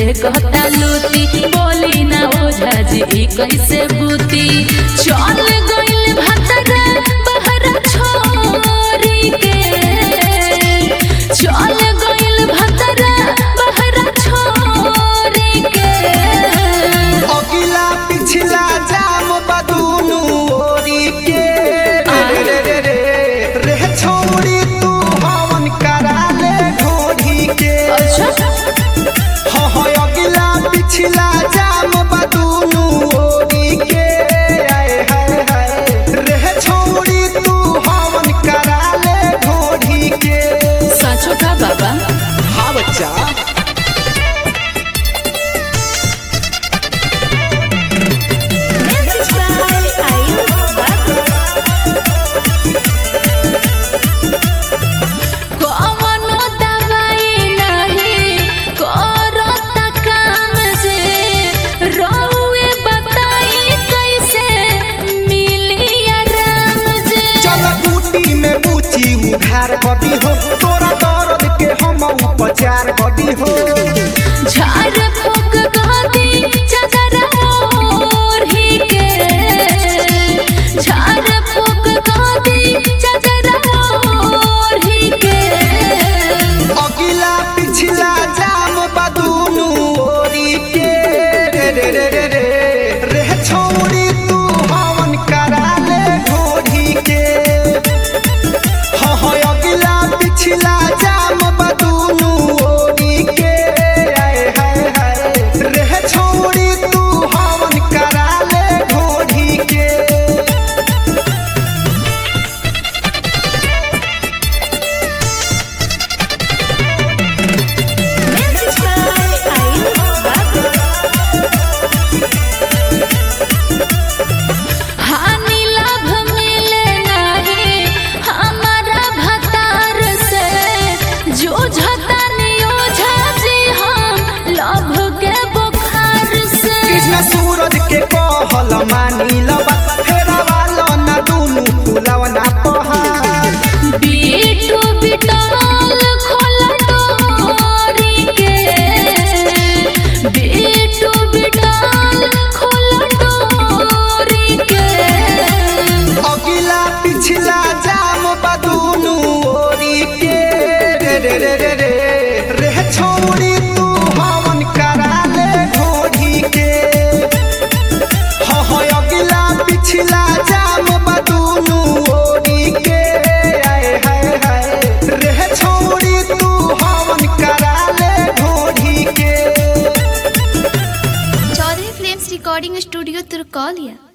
कहता लूती बोली ना ओझा जी ई कैसे बूती चल गइल भतरा बहरा छोरी के चल गइल भतरा बहरा छोरी के अगिला पिछला जाम बदूनु ओरी के रे रे रे रे रे छोड़ी तू हवन करा ले ढोढ़ी के अच्छा हो हो अगिला पिछला जाम बदूनु ओरी के आए हाय हाय रे छोड़ी तू हवन करा ले ढोढ़ी के सचो का बाबा हाँ बच्चा कवनो दवाई नहीं करता काम जे रउए बताई कैसे मिली आराम जे चल बूटी में बूची उधार बदी हो तोरा दर्द के हम उपचार बदी हो झाड़ फूक गदी चादर ओढ़ी के झाड़ फूक गदी चादर ओढ़ी के अगिला पिछला जाम बदूनु ओरी के रे रे रे रे रे रे छोड़ी तू हवन करा ले ढोढ़ी के हो हो अगिला पिछला जाम बदूनु ओरी के आए हाय हाय रे छोड़ी तू हवन करा ले ढोढ़ी के हानि लाभ मिले नहीं हमारा भतार से जो झतानी ओझा जी हम लाभ के बुखार से कृष्ण सूरज के कहल मानी लबा फेरा वाला ना दुनु फुलवना पहाड़ बीटू बिटल खोला डोरी के बीटू बिटल खोला डोरी के अगिला पिछला जाम बदुनु ओरी के रे रे रे रे रे रे छोड़ी तू हवन करा ले ढोढ़ी के हो हो अगिला पिछला जाम बदुनु ओरी के आए हाय हाय रे छोड़ी तू हवन करा ले ढोढ़ी के चौधरी फिल्म्स रिकॉर्डिंग स्टूडियो तुर्कौलिया